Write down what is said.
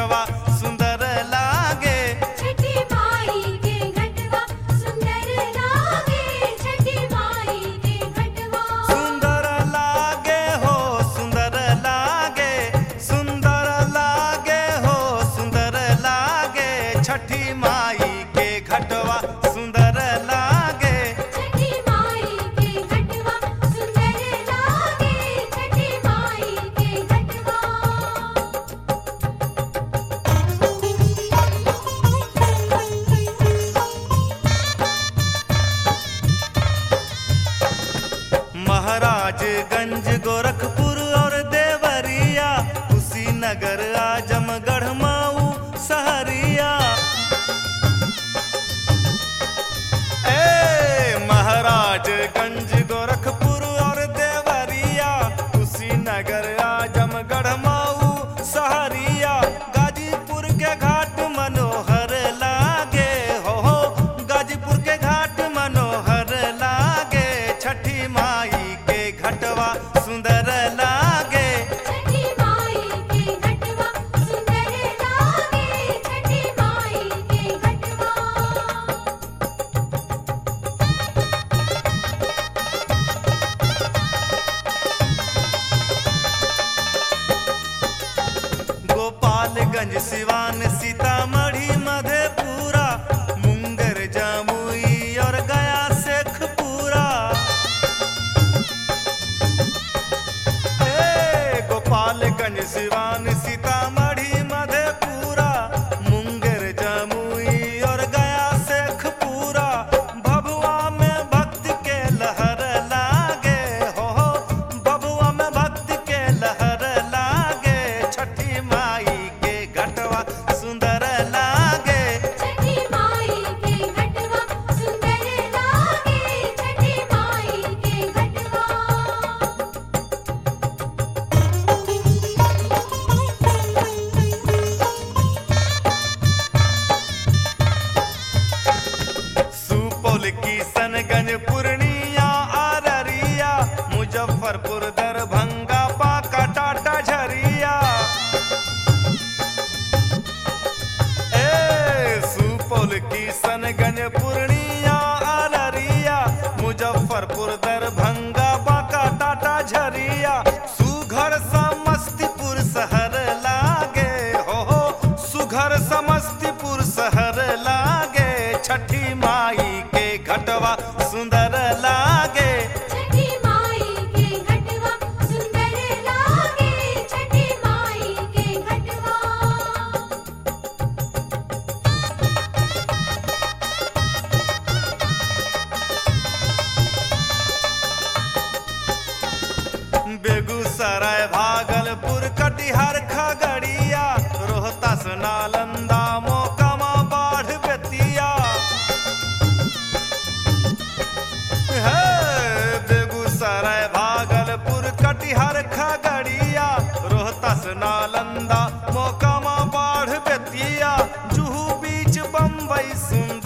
घटवा सुंदर लागे छठी माई के घटवा सुंदर लागे छठी माई के घटवा सुंदर लागे हो सुंदर लागे सुंदर लागे हो सुंदर लागे छठी माई के घटवा सुंदर लागे छठी माई के घटवा सुंदर लागे छठी माई के घटवा महाराजगंज गोरखपुर और देवरिया कुशीनगर आजमगढ़ माऊ सहरिया ए महाराजगंज गोरखपुर और देवरिया कुशीनगर आजमगढ़ माऊ सहरिया गाजीपुर के घाट मनोहर लागे हो हो गाजीपुर के घाट मनोहर लागे छठी माई के घटवा सुंदर लागे छठी माई के घटवा सुंदर लागे छठी माई के घटवा गोपालगंज सिवान सीतामढ़ी मधेपुरा मुंगेर जमुई और गया शेखपुरा ए गोपालगंज सिवान सीतामढ़ी मधेपुरा मुंगेर जमुई और गया शेखपुरा भभुआ में भक्त के लहर लागे हो हो भभुआ में भक्त के लहर लागे छठी माई के घटवा सुंदर लागे छठी माई के घटवा सुंदर लागे छठी माई के घटवा सुपौल की सनगंज पूर्णिया अररिया मुजफ्फरपुर दरभंगा बांका टाटा झरिया ए सुपौल की सनगंज पूर्णिया अररिया मुजफ्फरपुर दरभंगा बांका टाटा झरिया सुघर समस्तीपुर शहर लागे हो हो सुघर समस्तीपुर शहर लागे छठी माई के घटवा सुंदर लागे छठी माई के घटवा सुंदर लागे छठी माई के घटवा बेगूसराय भागलपुर कटिहार खगड़िया रोहतास नालंदा मोकामा बाढ़ बेतिया हे, बेगूसराय भागलपुर कटिहार खगड़िया रोहतास नालंदा मोकामा बाढ़ बेतिया जुहू बीच बम्बई सुंदर